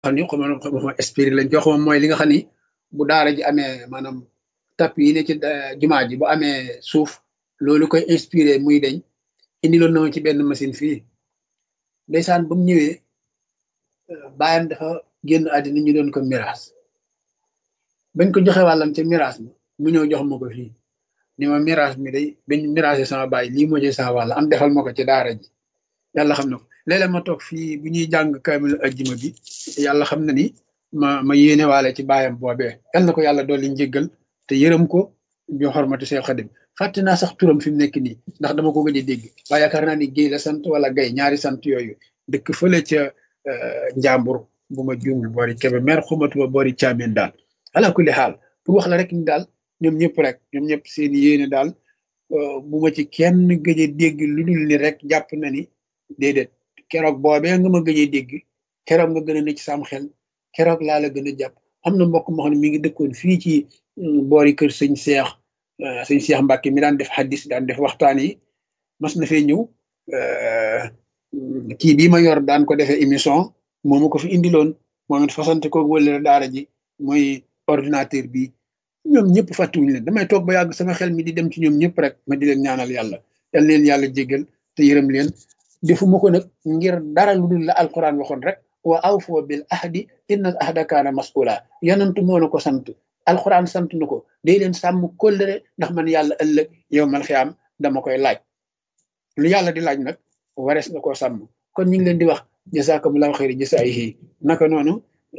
xam ni xama xama esprit lañ jox moom mooy li nga xam ni bu daara ji amee maanaam tap yi ne ci jumaa ji bu amee suuf loolu koy inspiré muy deñ indi loon na ma ci benn machine fii ndeysaan ba mu ñëwee bàyyam dafa génn àddina ñu doon ko miraas bañ ko joxe wàllam ca miraas mi mu ñëw jox ma ko fii ni ma miraas mi day bañ miraasé sama baay lii moo ci sama wàll am defal ma ko ci daara ji yàlla xam na ko léeg-léeg ma toog fii bu ñuy jàng kaamil ajjuma bi yàlla xam na ni ma ma yéene waale ci baayam boobee yal na ko yàlla dolli njéggal te yërëm ko bi xormati Seex Xadim fàtte naa sax turam fi mu nekk nii ndax dama ko gëj a dégg waaye yaakaar naa ni géy la sant wala gay ñaari sant yooyu dëkk fële ca njàmbur bu ma juumul boori kebe mer xumatuma boori caameen daal ala kulli xaal pour wax la rek ni daal ñoom ñëpp rek ñoom ñëpp seen yéene daal bu ma ci kenn gëj a dégg lu dul ni rek jàpp na ni déedéet keroog boobee nga ma gëj a dégg keroog nga gën a ne ci sam xel keroog laa la gën a jàpp am na mbokk moo xam ne mi ngi dëkkoon fii ci boori kër sëñ Seex sëñ Seex Mbàkke mi daan def xaddis daan def waxtaan yi mas na fee ñëw kii bii ma yor daan ko defee émission moomu ko fi indiloon moom it fasante ko wële daara ji mooy ordinateur bi ñoom ñëpp fàttiwuñ leen damay toog ba yàgg sama xel mi di dem ci ñoom ñëpp rek ma di leen ñaanal yàlla yal leen yàlla jéggal te yërëm leen defuma ko nag ngir dara lu dul la alquran waxoon rek wa awfoo bil ahdi inna al ahda kaana mas'ula yonentu moo na ko sant alquran sant na ko day leen sàmm kóllëre ndax man yàlla ëllëg yow mal xiyaam dama koy laaj lu yàlla di laaj nag warees na koo sàmm kon ñu ngi leen di wax jazakumullahu xayri jasaayihi naka noonu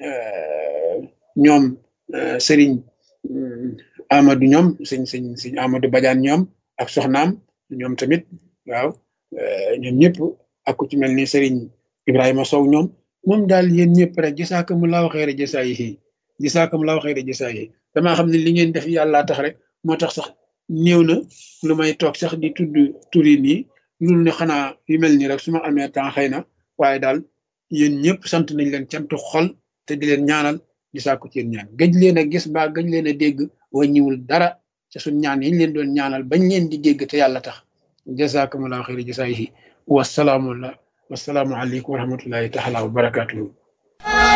ñoom sëriñ Amadou ñoom sëñ sëñ sëñ Amadou Badiane ñoom ak soxnaam ñoom tamit waaw ñoom ñëpp ak ku ci mel ni Serigne Ibrahima Sow ñoom moom daal yéen ñëpp rek jazaakumullaahu xayra jazaa'ihi jazaakumullaahu xayra jazaa'ihi damaa xam ne li ngeen def yàlla tax rek moo tax sax néew na lu may toog sax di tudd turi nii loolu ne xanaa yu mel nii rek su ma amee temps xëy na waaye daal yéen ñëpp sant nañ leen cantu xol te di leen ñaanal di sàkku ci yéen ñaan gëj leen a gis ba gëj leen a dégg wàññiwul dara ca suñ ñaan yi ñu leen doon ñaanal bañ leen di dégg te yàlla tax jazakumullahu xayra jasaayihi wasalaamu wasalaamu aleykum wa rahmatullahi taala wa barakatuhu